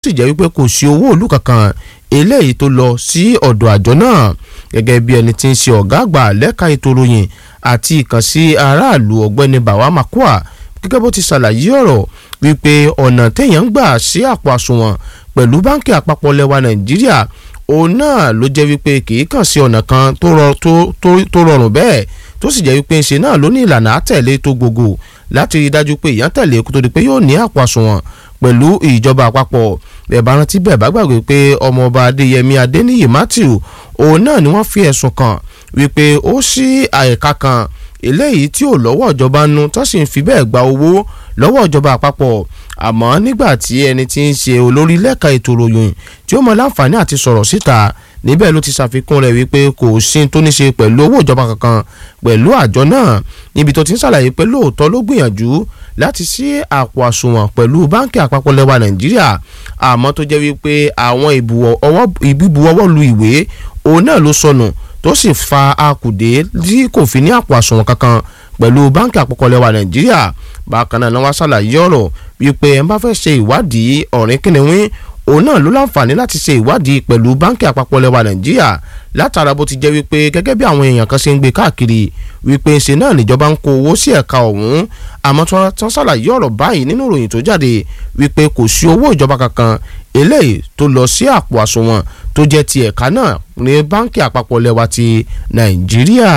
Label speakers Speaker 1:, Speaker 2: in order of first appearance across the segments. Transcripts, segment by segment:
Speaker 1: sì jẹ́ wípé kò sí owó òlù kankan eléyìí tó lọ sí ọ̀dọ̀ àjọ náà gẹ́gẹ́ bí ẹni tí ń ṣe ọ̀gá àgbà lẹ́ka ètò ìròyìn àti ìkànsí aráàlú ọ̀gbẹ́ni bàwá makua gẹ́gẹ́ bó ti ṣàlàyé ọ̀rọ̀ wípé ọ̀nà téèyàn ń gbà sí àpò àsùnwọ̀n pẹ̀lú báńkì àpapọ̀ lẹwa nàìjíríà òun náà ló jẹ́ wípé kì í kàn sí ọ̀nà kan tó rọrùn bẹ́ẹ̀ tó sì jẹ́ wípé ṣe náà ló ní ìlànà àtẹ̀lé tó gbogbo láti rí i dájú pé èèyàn tẹ̀lé kó tó di pé yóò ní àpò àsùnwọ̀n pẹ̀lú ìjọba àpapọ̀ bẹ́ẹ̀ bá rántí bẹ́ẹ̀ bá gbàgbé pé ọmọọba adéyẹmí adéníyì matthew òun náà ni wọ́n fi ẹ̀sùn kàn wípé ó ṣí àyíká kan eléyìí tí ò lọ́wọ́ ìjọba nu tó sì ń fi bẹ́ẹ̀ gba owó lọ́wọ́ ìjọba àpapọ̀ àmọ́ nígbà tí ẹni tí ń ṣe olórí lẹ́ka ètò ìròyìn tí ó mọ láǹfààní àti sọ̀rọ̀ síta níbẹ̀ ló ti ṣàfikún rẹ̀ wípé kò sí tó ní ṣe pẹ̀lú owó ìjọba kankan pẹ̀lú àjọ náà níbi tó ti ń ṣàlàyé pé lóòótọ́ ló gbìyànjú láti ṣí àpò àsùnwọ̀n pẹ̀lú báńkì àpapọ̀ lẹ́wà nàìjíríà àmọ́ tó jẹ́ wípé àwọn ìbíbuwọ́wọ́ lu ìwé òun náà ló sọnù tó sì fa akùdé tí kò fi ní àpò àsùnwọ̀n kankan pẹ̀lú báńkì àpapọ̀ lẹ́wà nàìjíríà bákan náà wọ́n ṣàlàyé ọ̀rọ̀ wípé ẹ̀ ń bá fẹ́ ṣe ìwádìí ọ̀rìn kìnìún òun náà ló láǹfààní láti ṣe ìwádìí pẹ̀lú báńkì àpapọ̀ lẹ́wà nàìjíríà látara bó ti jẹ́ wípé gẹ́gẹ́ bí àwọn èèyàn kan ṣe ń gbé káàkiri wípé ṣe náà níjọba ń kó owó sí ẹ̀ka ọ̀hún àmọ́ tí wọ́n ṣàlàyé ọ̀rọ̀ báyìí nínú ìròyìn tó jáde wípé kò sí owó ìjọba kankan eléyìí tó lọ sí àpò àsùnwọ̀n tó jẹ́ ti ẹ̀ka náà ní báńkì àpapọ̀ lẹ́wà ti nàìjíríà.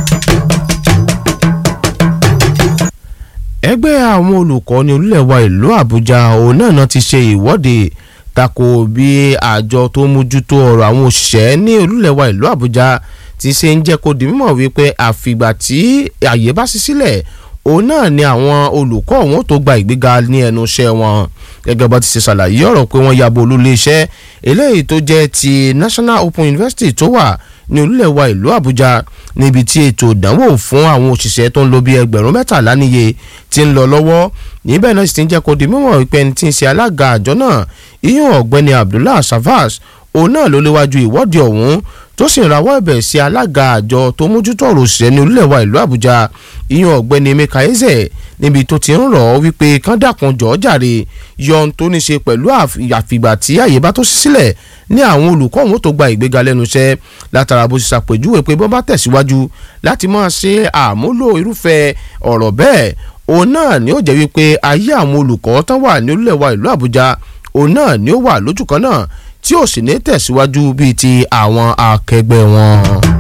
Speaker 1: ẹgbẹ́ àwọn olùkọ́ ní orílẹ̀ wa ìlú àbújá òun náà náà ti ṣe ìwọ́de tako bí àjọ tó mójútó ọ̀rọ̀ àwọn òṣìṣẹ́ ní orílẹ̀ wa ìlú àbújá ti ṣe ń jẹ́ kó di mímọ̀ wípé àfìgbà tí àyè bá ṣí sílẹ̀ òun náà ni àwọn olùkọ́ ọ̀hún tó gba ìgbéga ní ẹnu iṣẹ́ wọn gẹ́gẹ́ bá ti ṣe ṣàlàyé ọ̀rọ̀ pé wọ́n yabo olúlé iṣẹ́ eléyìí tó jẹ́ ti National Open University tó wà ní orílẹ̀ wa ìlú àbújá níbi tí ètò ìdánwò fún àwọn òṣìṣẹ́ tó ń lọ bí ẹgbẹ̀rún mẹ́tàlá níye ti ń lọ lọ́wọ́ níbẹ̀ náà sì ti ń jẹ́ kó di mímọ̀ wípé ẹni tí ń ṣe alága àjọ náà iyún ọ̀gbẹ́ni Abdullah Savas òun náà ló léwájú ìwọ́de ọ̀hún tó sì ń rawọ́ ẹ̀bẹ̀ sí alága àjọ tó mójútó ọ̀rọ̀ òṣìṣẹ́ ní orílẹ̀ wa ìlú àbújá iyún ọ̀gbẹ́ni Emeka Eze níbi tó ti ń rọ̀ ọ́ wípé kán dàkún jọ̀ọ́ jàre yọ ohun tó ní ṣe pẹ̀lú àfìgbà tí àyè bá tó ṣí sílẹ̀ ní àwọn olùkọ́ ọ̀hún tó gba ìgbéga lẹ́nu iṣẹ́ látara bó ṣe ṣàpèjúwe pé bọ́n bá tẹ̀síwájú láti máa ṣe àmúlò irúfẹ́ ọ̀rọ̀ bẹ́ẹ̀ òun náà ni ó jẹ́ wípé ayé àwọn olùkọ́ tán wà ní orílẹ̀ wa ìlú àbújá òun náà ni ó wà lójú kan náà tí ò sì ní tẹ̀síwájú bíi ti àwọn akẹgbẹ́ wọn.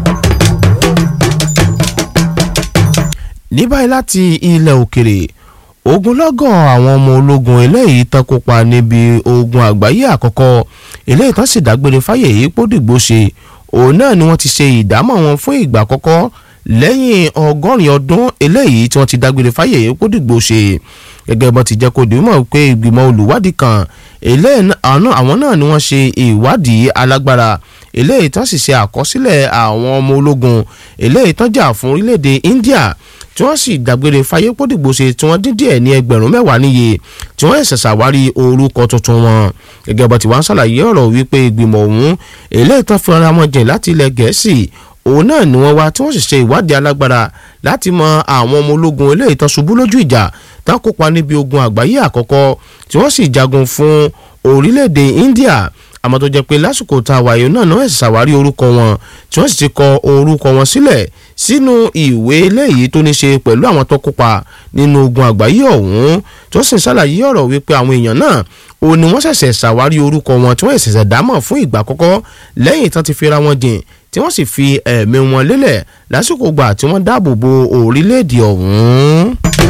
Speaker 1: ní báyìí láti ilẹ̀ òkèrè ogunlọ́gọ̀ àwọn ọmọ ológun eléyìí tán kópa níbi ogun àgbáyé àkọ́kọ́ eléyìí tán sì dágbére fáyè yìí pódìgbò ṣe òun náà ni wọ́n ti ṣe ìdámọ̀ wọn fún ìgbà àkọ́kọ́ lẹ́yìn ọgọ́rin ọdún eléyìí tí wọ́n ti dágbére fáyè yìí pódìgbò ṣe gẹ́gẹ́ bọ́n ti jẹ́ kó di mọ̀ pé ìgbìmọ̀ olùwádìí kan àwọn náà ni wọ́n ṣe ìwádìí alágbára eléyìí tán sì ṣe àkọsílẹ̀ àwọn ọmọ ológun eléyìí tán jà fún orílẹ̀-èdè India tí wọ́n sì dágbére fáyé pódìgbò ṣe tí wọ́n dín díẹ̀ ní ẹgbẹ̀rún mẹ́wàá níye tí wọ́n ṣẹ̀ṣẹ̀ ṣàwárí orúkọ tuntun wọn gẹ́gẹ́ bó ti wá ń ṣàlàyé ọ̀rọ̀ wípé ìgbìmọ̀ ọ̀hún eléyìí tán fi ara wọn jìn láti ilẹ̀ gẹ̀ẹ́sì òun náà ni wọ́n wá tí wọ́n sì ṣe ìwádìí alágbára láti mọ àwọn ọmọ ológun eléyìí tán ṣubú lójú ìjà tán kópa níbi ogun àgbáyé àkọ́kọ́ tí wọ́n sì jagun fún orílẹ̀-èdè India àmọ́ tó jẹ́ pé lásìkò tá a wà yìí náà náà ẹ̀sìn ṣàwárí orúkọ wọn tí wọ́n sì ti kọ orúkọ wọn sílẹ̀ sínú ìwé eléyìí tó ní ṣe pẹ̀lú àwọn tó kópa nínú ogun àgbáyé ọ̀hún tí wọ́n sì ń ṣàlàyé ọ̀rọ̀ wípé àwọn èèyàn náà ó ní wọ́n ṣẹ̀ṣẹ̀ ṣàwárí orúkọ wọn tí wọ́n ṣẹ̀ṣẹ̀ dámọ̀ fún ìgbà àkọ́kọ́ lẹ́yìn tán ti fira wọn jìn tí wọ́n sì fi ẹ̀mí wọn lélẹ̀ lásìkò gbà tí wọ́n dáàbò bo orílẹ̀-èdè ọ̀hún.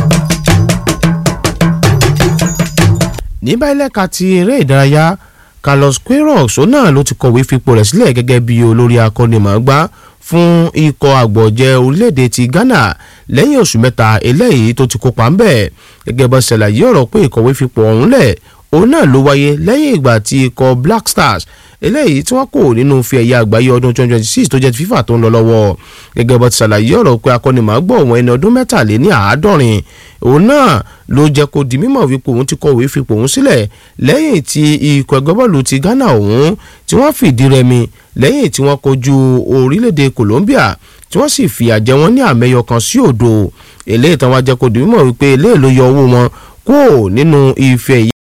Speaker 1: ní báyìí lẹ́ka ti eré ìdárayá Carlos Queiroz òun náà ló ti kọ̀wé fipò rẹ̀ sílẹ̀ gẹ́gẹ́ bí olórí akọ́nimọ̀ọ́gbá fún ikọ̀ àgbọ̀jẹ̀ orílẹ̀-èdè ti Ghana lẹ́yìn oṣù mẹ́ta eléyìí tó ti kópa ńbẹ̀ gẹ́gẹ́ bá ṣàlàyé ọ̀rọ̀ pé ìkọ̀wé fipò ọ̀hún lẹ̀ òun náà ló wáyé lẹ́yìn ìgbà tí ikọ̀ Black Stars eléyìí tí wọ́n kò nínú fi ẹ̀yà àgbáyé ọdún 2026 tó jẹ́ ti FIFA tó ń lọ lọ́wọ́ gẹ́gẹ́ bá ti ṣàlàyé ọ̀rọ̀ pé akọ́nimọ̀ọ́gbọ̀ òun ẹni ọdún mẹ́tàléní àádọ́rin òun náà ló jẹ́ kó di mímọ̀ wípé òun ti kọ̀wé fipò òun sílẹ̀ lẹ́yìn tí ikọ̀ ẹgbẹ́ bọ́ọ̀lù ti Ghana òun tí wọ́n fìdí rẹmi lẹ́yìn tí wọ́n kojú orílẹ̀-èdè Colombia tí wọ́n sì fìyà jẹ wọ́n ní àmẹ́yọ kan sí òdo eléyìí tán wá jẹ́ kó di mímọ̀ wípé eléyìí ló yọ owó wọn kúrò nínú ife